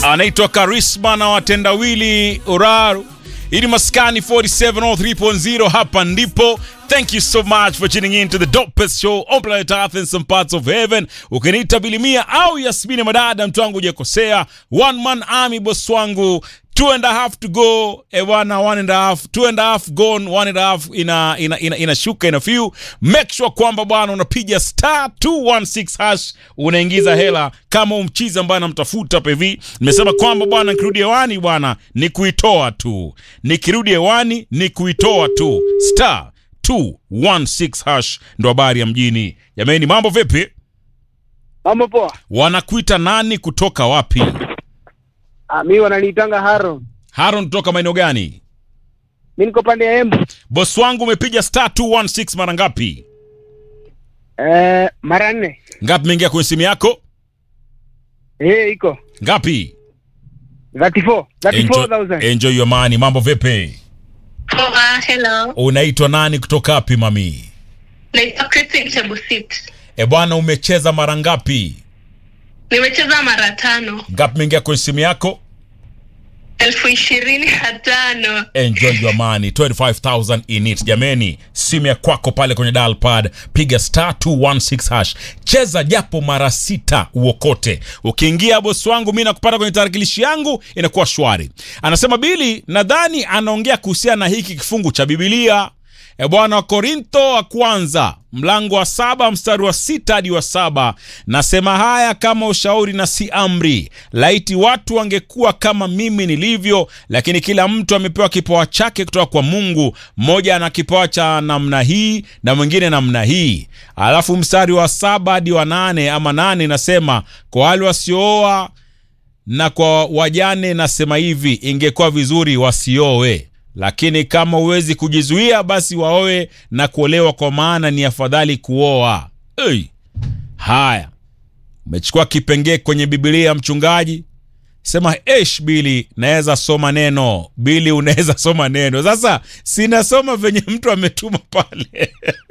anaitwa Karisma na watendawili Uraru. Ili maskani 4703.0 hapa ndipo. Thank you so much for tuning in to the dopest show on planet Earth in some parts of heaven. Ukiniita Bilimia au Yasmini Madada, mtu wangu hujakosea. One man army, boss wangu two and a half to go ewana one and a half two and a half gone one and a half ina ina ina, inashuka ina few make sure kwamba bwana unapiga star 216 hash unaingiza hela kama umchizi ambaye anamtafuta hapa hivi nimesema kwamba bwana nikirudi hewani bwana ni kuitoa tu nikirudi hewani ni kuitoa tu star 216 hash ndo habari ya mjini jamani mambo vipi Mambo poa. wanakuita nani kutoka wapi Ah, mi wananiitanga Haron. haron kutoka maeneo gani Mi niko pande ya Embu. Boss wangu umepiga star 216 mara ngapi? Eh, mara nne. Ngapi imeingia kwenye simu yako? Eh, iko Ngapi? 34. 34,000. enjoy your money. Mambo vipi? Poa, hello. Unaitwa nani kutoka wapi mami? Naitwa Christine Chebusit. E bwana, umecheza mara ngapi? Nimecheza mara tano. Ngapi imeingia kwenye simu yako? elfu ishirini na tano. Enjoy your money. 25,000 in it. Jameni, simu ya kwako pale kwenye dial pad, piga star 216 hash. Cheza japo mara sita uokote. Ukiingia bosi wangu, mimi nakupata kwenye tarakilishi yangu, inakuwa shwari. Anasema Bili, nadhani anaongea kuhusiana na hiki kifungu cha Biblia. E bwana, Korintho wa kwanza mlango wa saba mstari wa sita hadi wa saba nasema haya kama ushauri na si amri. Laiti watu wangekuwa kama mimi nilivyo, lakini kila mtu amepewa kipawa chake kutoka kwa Mungu. Mmoja ana kipawa cha namna hii na mwingine namna hii. Alafu mstari wa saba hadi wa nane ama nane nasema kwa wale wasiooa na kwa wajane nasema hivi, ingekuwa vizuri wasioe lakini kama huwezi kujizuia basi waoe na kuolewa, kwa maana ni afadhali kuoa. Hey. Haya, umechukua kipengee kwenye Biblia mchungaji, sema esh, Bili naweza soma neno. Bili unaweza soma neno. Sasa sinasoma venye mtu ametuma pale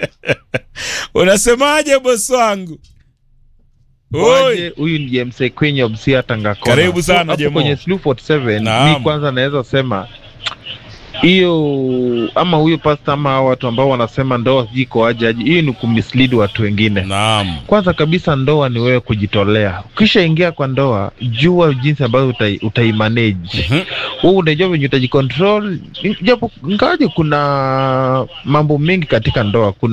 unasemaje bosi wangu? Waje, huyu ni James Kwenye Obsia Tangakona. Karibu sana, So, hapo Jemo. kwenye Sloop 47 Naam. mi kwanza naweza sema hiyo ama huyo pasta ama hao watu ambao wanasema ndoa sijui iko aje aje, hiyo ni kumislead watu wengine. Naam, Kwanza kabisa ndoa ni wewe kujitolea. Ukishaingia kwa ndoa, jua jinsi ambavyo utai, utaimanage Mhm. wewe unajua venye utajicontrol, japo ingawaje kuna mambo mengi katika ndoa. Kuna